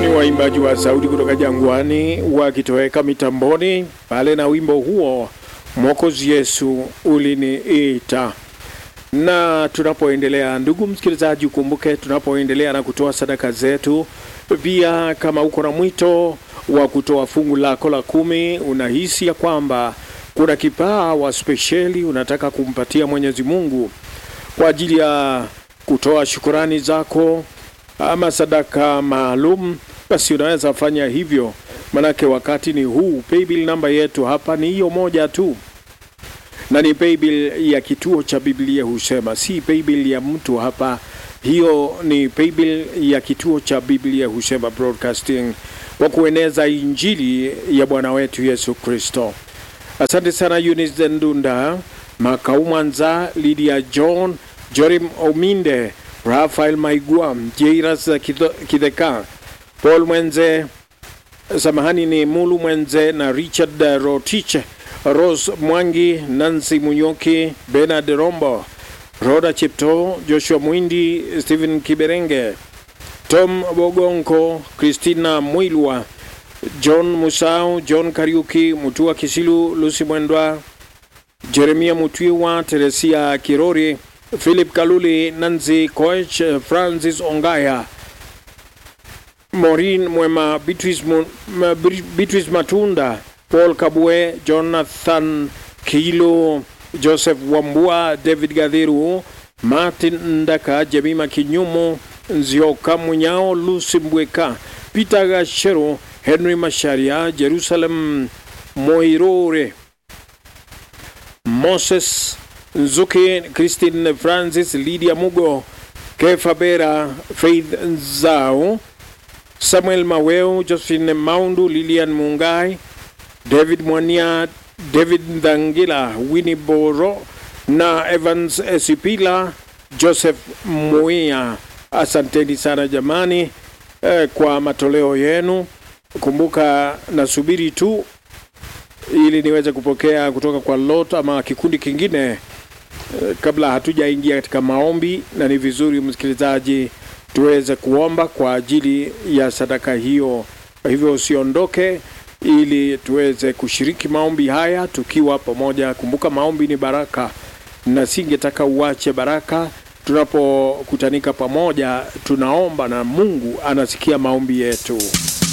ni waimbaji wa sauti kutoka jangwani wakitoweka mitamboni pale na wimbo huo Mwokozi Yesu uliniita. Na tunapoendelea, ndugu msikilizaji, ukumbuke tunapoendelea na kutoa sadaka zetu, pia kama uko na mwito wa kutoa fungu lako la kumi, unahisi ya kwamba kuna kipawa spesheli unataka kumpatia Mwenyezi Mungu kwa ajili ya kutoa shukurani zako ama sadaka maalum, basi unaweza fanya hivyo, manake wakati ni huu. Paybill namba yetu hapa ni hiyo moja tu, na ni paybill ya kituo cha Biblia husema, si paybill ya mtu hapa. Hiyo ni paybill ya kituo cha Biblia husema Broadcasting, kwa kueneza injili ya Bwana wetu Yesu Kristo. Asante sana Eunice Ndunda, Makau Mwanza, Lydia John, Jorim Ominde, Rafael Maigua, Jairas Kidheka, Paul Mwenze, samahani ni Mulu Mwenze na Richard Rotich, Rose Mwangi, Nancy Munyoki, Bernard Rombo, Roda Chipto, Joshua Mwindi, Stephen Kiberenge, Tom Bogonko, Christina Mwilwa, John Musau, John Kariuki, Mutua Kisilu, Lucy Mwendwa, Jeremia Mutwiwa, Teresia Kirori, Philip Kaluli, Nancy Koech, Francis Ongaya, Maureen Mwema, Beatrice, Mu, Beatrice Matunda, Paul Kabwe, Jonathan Kilo, Joseph Wambua, David Gadhiru, Martin Ndaka, Jemima Kinyumo, Nzioka Munyao, Lucy Mbweka, Peter Gashero, Henry Masharia, Jerusalem Moirore, Moses Nzuki, Christine Francis, Lydia Mugo, Kefa Bera, Faith Nzao, Samuel Maweo, Josephine Maundu, Lilian Mungai, David Mwania, David Ndangila, Winnie Boro na Evans Esipila, Joseph Muia. Asanteni sana jamani eh, kwa matoleo yenu. Kumbuka nasubiri tu ili niweze kupokea kutoka kwa lot ama kikundi kingine eh, kabla hatujaingia katika maombi, na ni vizuri msikilizaji tuweze kuomba kwa ajili ya sadaka hiyo. Kwa hivyo usiondoke, ili tuweze kushiriki maombi haya tukiwa pamoja. Kumbuka maombi ni baraka, na singetaka uache baraka. Tunapokutanika pamoja, tunaomba na Mungu anasikia maombi yetu.